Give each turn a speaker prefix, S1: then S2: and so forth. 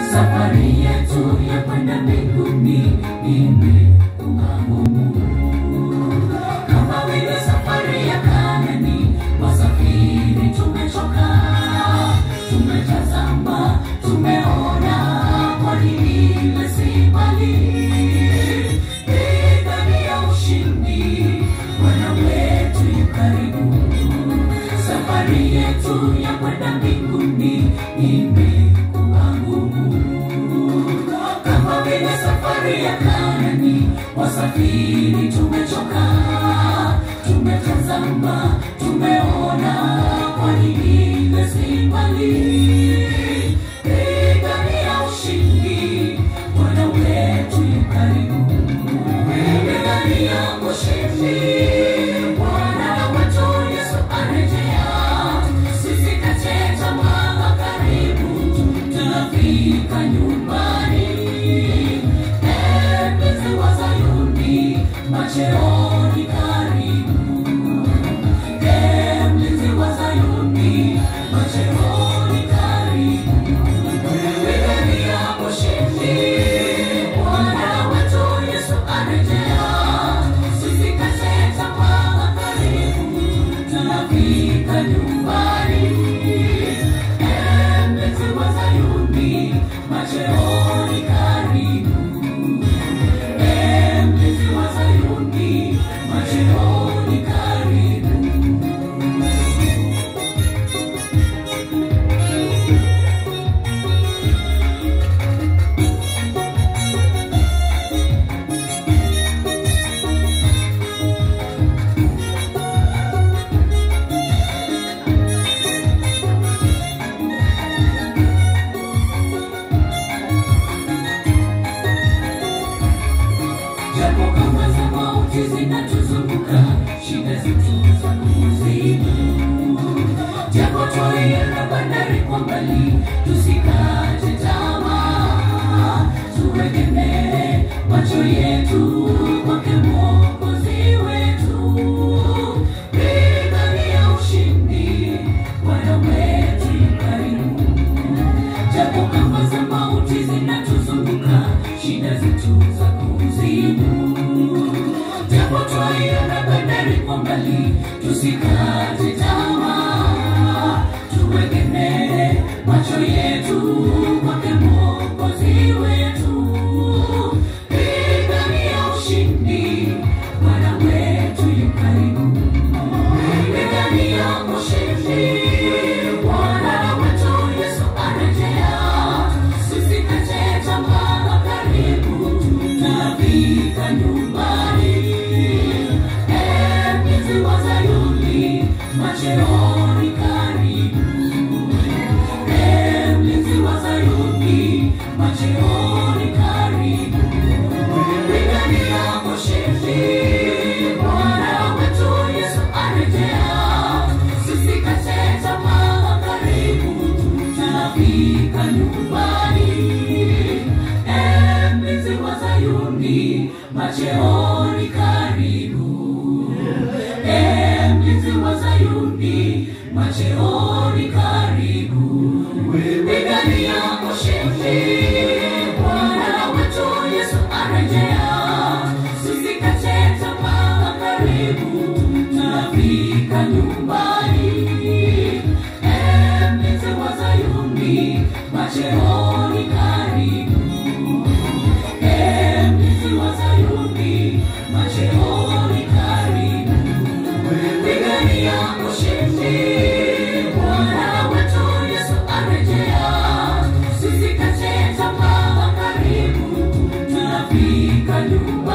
S1: safari yetu ya kwenda mbinguni imekuwa ngumu kama vile safari ya Kanani, wasafiri tumechoka, tumetazama, tumeona kwani ile si mbali. Idadi ya ushindi, Bwana wetu yu karibu. Safari yetu ya kwenda mbinguni imekuwa ngumu kama vile safari ya Kanani, wasafiri tumechoka, tumetazama, tumeona, kwani ile si mbali. Idadi ya ushindi, Bwana wetu yu karibu. Idadi ya ushindi, Bwana wetu Yesu arejea. Tusikate tamaa, karibu tunafika nyumbani. Mpenzi wa Sayuni, macheoni karibu. Mlinzi wa Sayuni, macheoni karibu. Idadi ya ushindi, Bwana wetu Yesu arejea. Tusikate tamaa, karibu tunafika nyumbani. Mlinzi wa Sayuni, macheoni karibu. Mlinzi wa Sayuni, macheoni karibu. Japo kama za mauti zinatuzunguka, shida zetu za kuzimu. Japo twaiona bandari kwa mbali, tusikate tamaa, tuegemee macho yetu kwake Mwokozi wetu. Idadi ya ushindi, Bwana wetu yu karibu japo kama za mauti zinatuzunguka, shida zetu za kuzimu. Japo twaiona bandari kwa mbali, tusikate tamaa, tuegemee macho yetu kwake Mwokozi wetu. Idadi ya ushindi, Bwana wetu yu karibu. Idadi ya ushindi, Bwana wetu Yesu arejea. Tusikate tamaa, karibu tunafika nyumbani. Mlinzi wa Sayuni, macheoni karibu. Mlinzi wa Sayuni, macheoni karibu. Idadi ya ushindi, Bwana wetu Yesu arejea. Tusikate tamaa, karibu tunafika nyumbani. Mlinzi wa Sayuni, macheoni karibu. Mlinzi wa Sayuni, macheoni karibu. Idadi ya ushindi, Bwana wetu Yesu arejea. Tusikate tamaa, karibu tunafika nyumbani. Mlinzi wa Sayuni, macheoni karibu. Mlinzi wa Sayuni, macheoni karibu. Pigania ushindi, Bwana wetu Yesu arejea. Tusikate tamaa, karibu tunafika nyumbani.